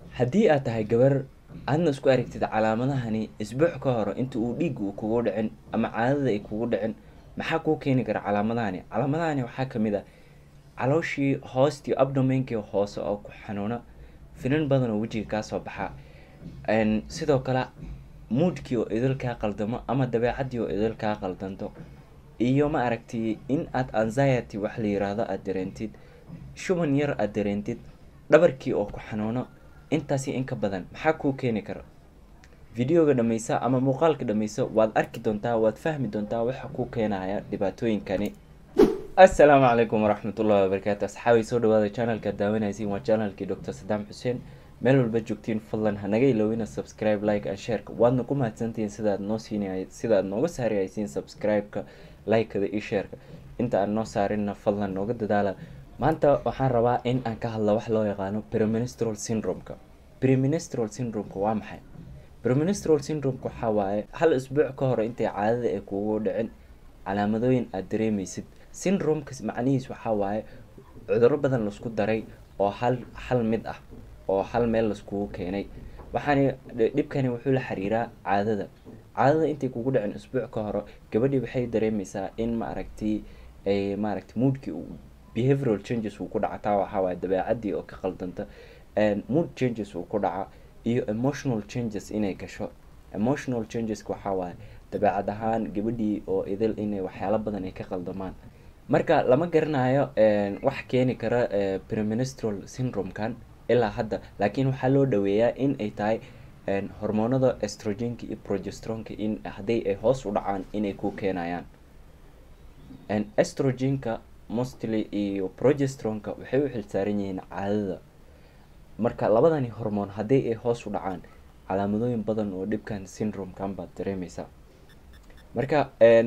haddii aad tahay gabar aadna isku aragtid calaamadahani isbuuc ka hor inta uu dhiig uu kugu dhicin ama caadada ay kugu dhicin maxaa kuu keeni kara calaamadahani calaamadahani waxaa kamid ah calooshii hoostii abdomenkii hoose oo ku xanuuna finan badan oo wejiga kaasoo baxa sidoo kale muudkii oo idil kaa qaldamo ama dabeecadii oo idil kaa qaldanto iyo ma aragtay in aad anxiety wax la yiraahdo aada dareentid shuban yar aada dareentid dhabarkii oo ku xanuuno intaasi in ka badan maxaa kuu keeni kara videoga dhameysa ama muuqaalka dhameysa waad arki doontaa waad fahmi doontaa waxa kuu keenaya dhibaatooyinkani assalaamu calaykum waraxmatullahi wabarakaatu asxaabay soo dhawaada channelka daawanaysiin waa channelkii dr sadaam xuseen meel walba joogtiin fadlan hanaga iloowina subscribe like and shareka waadna ku mahadsantihiin sidaad noo siin sidaad nooga saari haysiin subscribe-ka like-kada iyo shareka inta aan noo saarinna fadlan nooga dadaala maanta waxaan rabaa in aan ka hadla wax loo yaqaano preministral syndrome-ka preministral syndrome-ka waa maxay preministral syndrome-ka waxaa waaye hal isbuuc ka hor intay caadada ay kugu dhicin calaamadooyin aada dareemeysid syndrome-ka macnihiis waxaa waaye cudurro badan laisku daray oo hal hal mid ah oo hal meel laiskugu keenay waxaani dhibkani wuxuu la xiriiraa caadada caadada intay kugu dhicin isbuuc ka hore gabadhii waxay dareemeysaa in ma aragtay ay maaragtay moodkii behavioral changes uu ku dhaca taa waxaa waaye dabeecadii oo ka qaldanta mood changes uu ku dhaca iyo emotional changes inay gasho emotional changeska waxaa waaye dabeecad ahaan gabadhii oo idil inay waxyaalo badan ay ka qaldamaan marka lama garanayo wax keeni kara preministral syndrome-kan ilaa hadda laakiin waxaa loo dhaweeyaa in ay tahay hormoonada estrogenka iyo progestronka in haddii ay hoos u dhacaan inay ku keenayaan estrogenka mostly iyo progestronka waxay u xilsaaran yihiin caadada marka labadani hormoon haddii ay hoos u dhacaan calaamadooyin badan oo dhibkan syndrome-kan baad dareemeysaa marka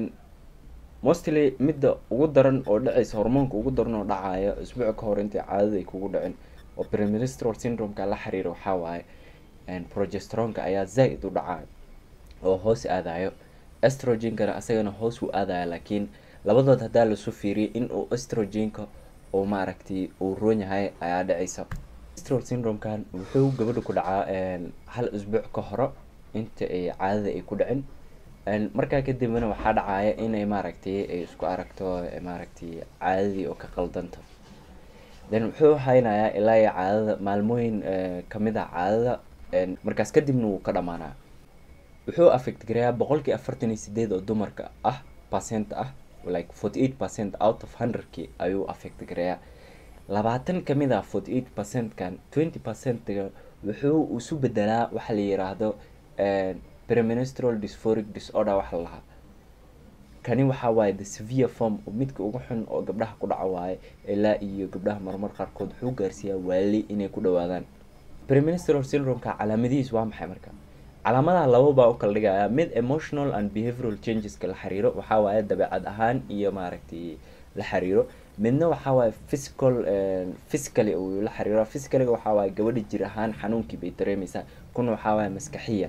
mostly midda ugu daran oo dhaceysa hormoonka ugu daran oo dhacayo isbuuc ka hor intay caadada ay kugu dhicin oo preministral syndrome-ka la xiriira waxaa waaye progestronka ayaa zaa-id u dhacayo oo hoos aadayo estrogenkana asagana hoos u aadaya laakiin labadood haddaa lasu fiiriyay in uu estrogenka uu maaragtay uu roon yahay ayaa dhaceysa preministral syndrome-kan wuxuu gabadha ku dhacaa hal isbuuc ka hore inta ay caadada ay ku dhicin markaa kadibna waxaa dhacaya inay maaragtay ay isku aragto maaragtay caadadii oo ka qaldanta then wuxuu haynayaa ilaa iyo caadada maalmooyin kamid ah caadada markaas kadibna wuu ka dhamaanaa wuxuu affect garayaa boqolkii afartan iyo sideed oo dumarka ah percent ah like forty eight percent out of hundredki ayuu affect garayaa labaatan kamid ah forty eight percent-kan twenty percent-ga wuxuu isu bedelaa waxa la yiraahdo preministral dysphoric disorder waxa la lahaa kani waxaa waaye the severe form oo midka ugu xun oo gabdhaha ku dhaca waaye ilaa iyo gabdhaha marmar qaarkood wuxuu gaarsiiyaa waali inay ku dhawaadaan preministral syndrome-ka calaamadihiis waa maxay marka calaamadaha laba baa u kala dhigaya mid emotional and behavioral changeska la xiriiro waxaa waaye dabeecad ahaan iyo maaragtay la xiriiro midna waxaa waaye physical physically uu la xiriiro physicaliga waxaa waaye gabadha jir ahaan xanuunkii bay dareemeysaa kuna waxaa waaye maskaxiyan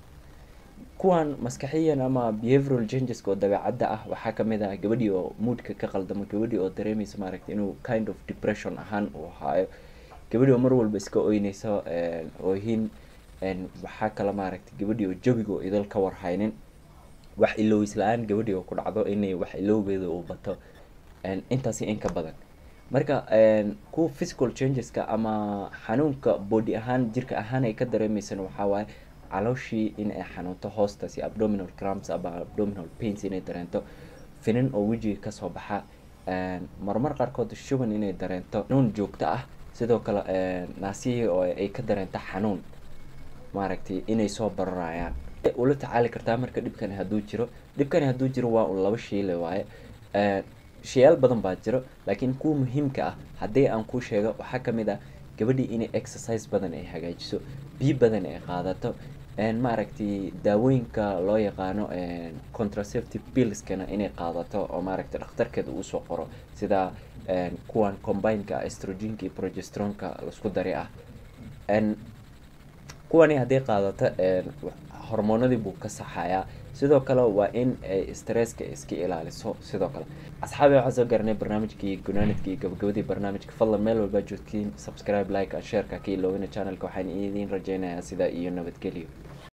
kuwan maskaxiyan ama behavioral changeska oo dabeecadda ah waxaa kamid ah gabadhii oo moodka ka qaldamo gabadhii oo dareemeysa maaragtay inuu kind of depression ahaan uu haayo gabadhii oo mar walba iska oyneyso oohin waxaa kale maaragtay gabadhii oo jawiga oo idal ka warhaynin wax ilowis la-aan gabadhii oo ku dhacdo inay wax ilowgeeda uu bato intaasi in ka badan marka kuwa physical changeska ama xanuunka body ahaan jirka ahaan ay ka dareemeysana waxaa waaye calooshii in ay xanuunto hoostaasi abdominal cramps ama abdominal pains inay dareento finan oo wejiga kasoo baxa marmar qaarkood shuban inay dareento xanuun joogto ah sidoo kale naasihii oo ay ka dareento xanuun maaragtay inay soo bararayaan ula tacaali kartaa marka dhibkani hadduu jiro dhibkani hadduu jiro waa un laba shiile waaye shayaal badan baa jiro laakiin kuwa muhiimka ah haddii aan kuu sheego waxaa kamid ah gabadhii inay exercise badan ay hagaajiso biyo badan ay qaadato maaragtay daawooyinka loo yaqaano contraceptive pillskana inay qaadato oo maaragtay dhakhtarkeeda uusoo qoro sida kuwan combineka estrogenka iyo progestronka laisku dari ah kuwani haddii qaadato hormoonadii buu ka saxayaa sidoo kale waa in ay stresska iska ilaaliso sidoo kale asxaabi waxaan soo garanay barnaamijkii gunaanidka iyo gabagabadii barnaamijka fadlan meel walbaa joogtiin subscribe like and shareka ka iloowina channelka waxaan idiin rajeynayaa sidaa iyo nabadgelyo